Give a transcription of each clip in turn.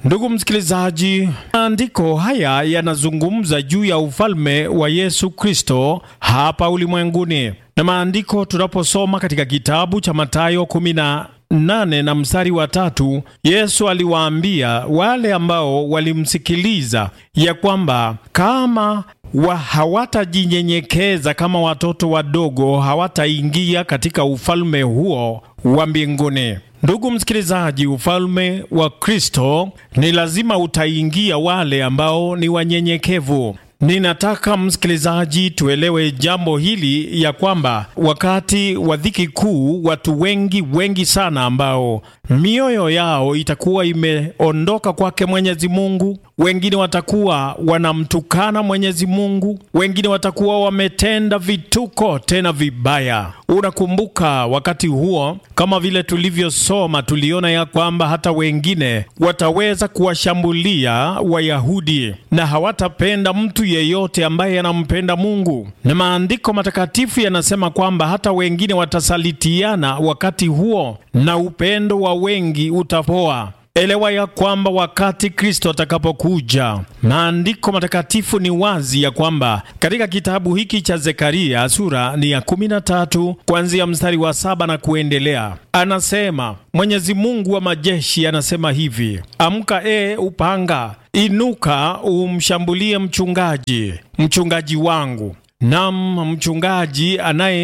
Ndugu msikilizaji, maandiko haya yanazungumza juu ya ufalme wa Yesu Kristo hapa ulimwenguni, na maandiko tunaposoma katika kitabu cha Mathayo 18 na mstari wa tatu, Yesu aliwaambia wale ambao walimsikiliza ya kwamba kama wa hawatajinyenyekeza kama watoto wadogo hawataingia katika ufalme huo wa mbinguni. Ndugu msikilizaji, ufalme wa Kristo ni lazima utaingia wale ambao ni wanyenyekevu. Ninataka msikilizaji, tuelewe jambo hili ya kwamba wakati wa dhiki kuu, watu wengi wengi sana ambao mioyo yao itakuwa imeondoka kwake Mwenyezi Mungu, wengine watakuwa wanamtukana Mwenyezi Mungu, wengine watakuwa wametenda vituko tena vibaya. Unakumbuka wakati huo, kama vile tulivyosoma, tuliona ya kwamba hata wengine wataweza kuwashambulia Wayahudi na hawatapenda mtu yeyote ambaye anampenda Mungu, na maandiko matakatifu yanasema kwamba hata wengine watasalitiana wakati huo, na upendo wa wengi utapoa. Elewa ya kwamba wakati Kristo atakapokuja, maandiko matakatifu ni wazi ya kwamba katika kitabu hiki cha Zekaria sura ni ya 13 kuanzia mstari wa saba na kuendelea, anasema Mwenyezi Mungu wa majeshi anasema hivi: amka, e upanga, inuka umshambulie mchungaji, mchungaji wangu Nam, mchungaji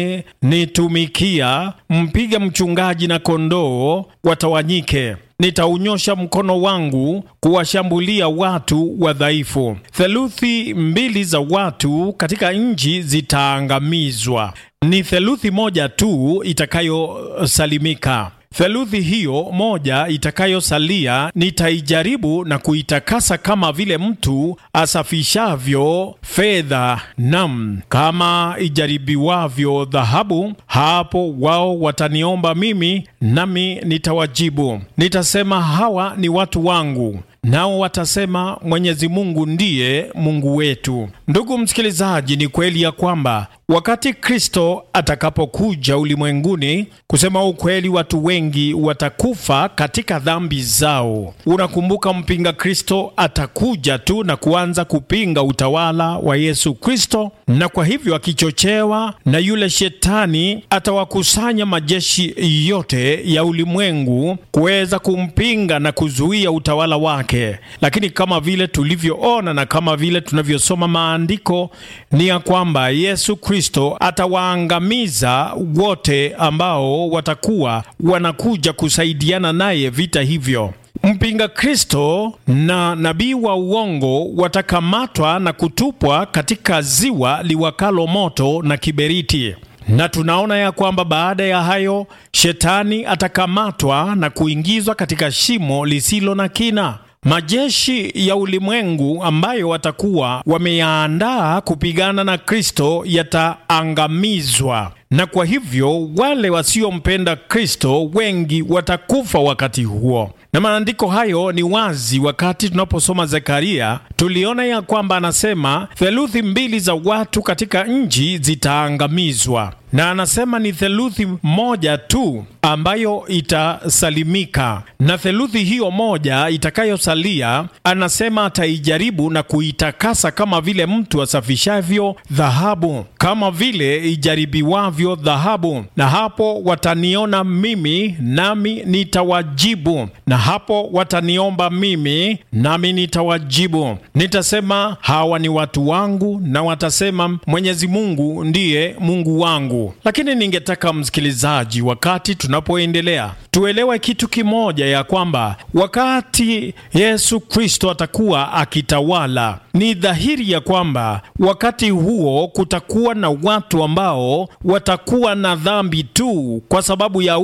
anayenitumikia, mpige mchungaji na kondoo watawanyike. Nitaunyosha mkono wangu kuwashambulia watu wadhaifu. Theluthi mbili za watu katika nchi zitaangamizwa, ni theluthi moja tu itakayosalimika. Theluthi hiyo moja itakayosalia nitaijaribu na kuitakasa kama vile mtu asafishavyo fedha, nam kama ijaribiwavyo dhahabu. Hapo wao wataniomba mimi, nami nitawajibu. Nitasema, hawa ni watu wangu, nao watasema Mwenyezi Mungu ndiye Mungu wetu. Ndugu msikilizaji, ni kweli ya kwamba wakati Kristo atakapokuja ulimwenguni, kusema ukweli, watu wengi watakufa katika dhambi zao. Unakumbuka, mpinga Kristo atakuja tu na kuanza kupinga utawala wa Yesu Kristo, na kwa hivyo akichochewa na yule shetani atawakusanya majeshi yote ya ulimwengu kuweza kumpinga na kuzuia utawala wake. Lakini kama vile tulivyoona na kama vile tunavyosoma maandiko ni ya kwamba Yesu Kristo atawaangamiza wote ambao watakuwa wanakuja kusaidiana naye vita hivyo. Mpinga Kristo na nabii wa uongo watakamatwa na kutupwa katika ziwa liwakalo moto na kiberiti. Na tunaona ya kwamba baada ya hayo shetani atakamatwa na kuingizwa katika shimo lisilo na kina. Majeshi ya ulimwengu ambayo watakuwa wameyaandaa kupigana na Kristo yataangamizwa, na kwa hivyo wale wasiompenda Kristo wengi watakufa wakati huo. Na maandiko hayo ni wazi. Wakati tunaposoma Zekaria, tuliona ya kwamba anasema theluthi mbili za watu katika nchi zitaangamizwa, na anasema ni theluthi moja tu ambayo itasalimika, na theluthi hiyo moja itakayosalia, anasema ataijaribu na kuitakasa kama vile mtu asafishavyo dhahabu, kama vile ijaribiwavyo dhahabu. Na hapo wataniona mimi, nami nitawajibu na hapo wataniomba mimi nami nitawajibu. Nitasema hawa ni watu wangu, na watasema Mwenyezi Mungu ndiye Mungu wangu. Lakini ningetaka msikilizaji, wakati tunapoendelea tuelewe kitu kimoja, ya kwamba wakati Yesu Kristo atakuwa akitawala, ni dhahiri ya kwamba wakati huo kutakuwa na watu ambao watakuwa na dhambi tu kwa sababu ya